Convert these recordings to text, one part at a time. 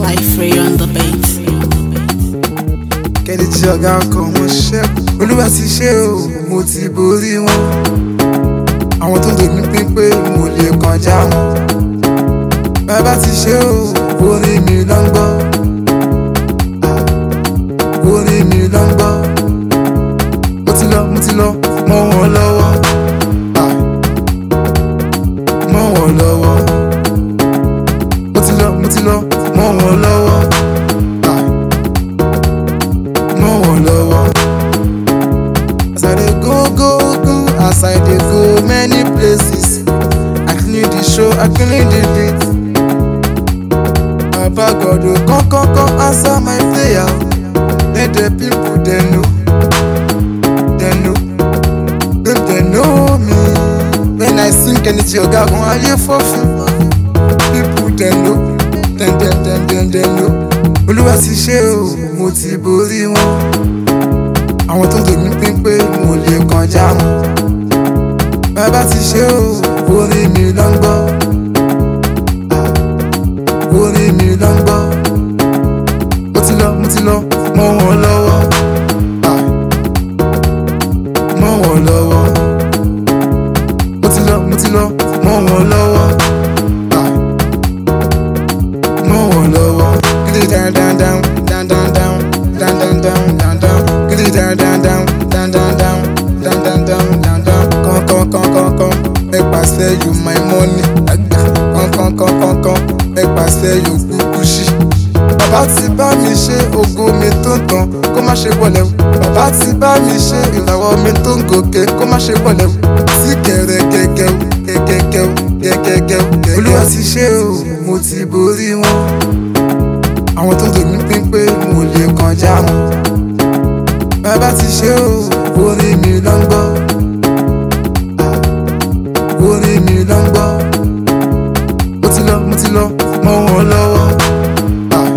Life Ray on the beat. kẹ́ni tí ọ̀gá ọkọ̀ wọn ṣẹ́kù olúwa ti ṣe o mo ti borí wọn àwọn tó lè ní pípé mo lè kọjá wọn bàbá ti ṣe o orin mi ló ń gbọ́ Ah, orin mi ló ń gbọ́ mo ti lọ mo ti lọ mọ́ wọn lọ́wọ́ Ah, mọ́ wọn lọ́wọ́ mo ti lọ mo ti lọ mọ́ wọn lọ́wọ́. Ah, mọ́ wọn lọ́wọ́. As I dey go go go, as I dey go many places, I clean the show, I clean the beat. Baba God o come come come answer my prayer. Let the people dem know, dem know, dem dem know me. When I sing Kenichi Ogagun, ayé fọ́ fún. People dem know, dem dem dem dem dem know. Olúwa ti ṣe o, mo ti borí wọn. Àwọn tó lè ní pípé mo lè kọjá wọn. Bàbá ti ṣe o, orin mi ló ń gbọ́. Ah, Orin mi ló ń gbọ́. Mo ti lọ, mo ti lọ, mọ́ wọn lọ́wọ́. Ah, Mọ́ wọn lọ́wọ́. Mo ti lọ, mo ti lọ, mọ́ wọn lọ́wọ́. Ah, Mọ́ wọn lọ́wọ́. Gidi down down down down down down down down down down down. Gidi down down down down down down down down down down down. Come come come come come. Make pass fair you my money. Agba. Come come come come come. Make pass fair you kúkú ṣí. Bàbá ti bá mi ṣe ògo mi tó ń tàn kó má ṣe wọlé o. Bàbá ti bá mi ṣe ìràwọ̀ mi tó ń gòkè kó má ṣe wọlé o. Sí kẹrẹ gẹ́gẹ́ o gẹ́gẹ́ o gẹ́gẹ́ o. Olúwa ti ṣe o, mo ti borí wọn àwọn tó lè ní pípé mo lè kọjá wọn. bàbá ti ṣe o orin mi ló ń gbọ́. Ah, orin mi ló ń gbọ́. mo ti lọ mo ti lọ mọ́ wọn lọ́wọ́. Ah,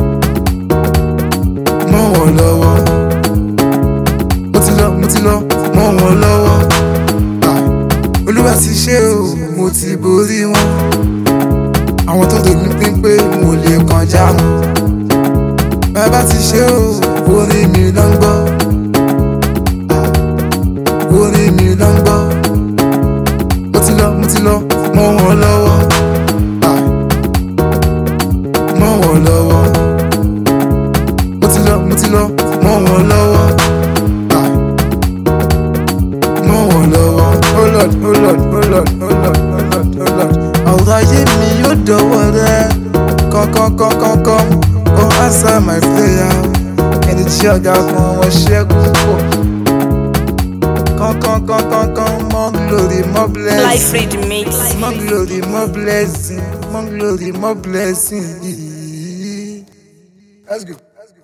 mọ́ wọn lọ́wọ́. mo ti lọ mo ti lọ mọ́ wọn lọ́wọ́. Ah, olúwa ti ṣe o mo ti borí wọn. àwọn tó lè ní pípé mo lè kọjá wọn bàbá ti ṣe o orin mi ló ń gbọ́ Ah, orin mi ló ń gbọ́ mo ti lọ mo ti lọ mọ́ wọn lọ́wọ́ Ah, mọ́ wọn lọ́wọ́ mo ti lọ mo ti lọ mọ́ wọn lọ́wọ́ Ah, mọ́ wọn lọ́wọ́ oh lord oh lord oh lord oh lord oh lord oh lord ọ̀rọ̀ ayé mi yóò dọ̀wọ́ rẹ kọ́kọ́kọ́kọ́kọ́ kó answer my prayer ẹni tí ọ̀gá kan wọ́n ṣẹ́gun pọ̀ kọ́kọ́kọ́kọ́kọ́ more glory more Life blessing Ray the mix. more glory more blessing more glory more blessing. Let's go.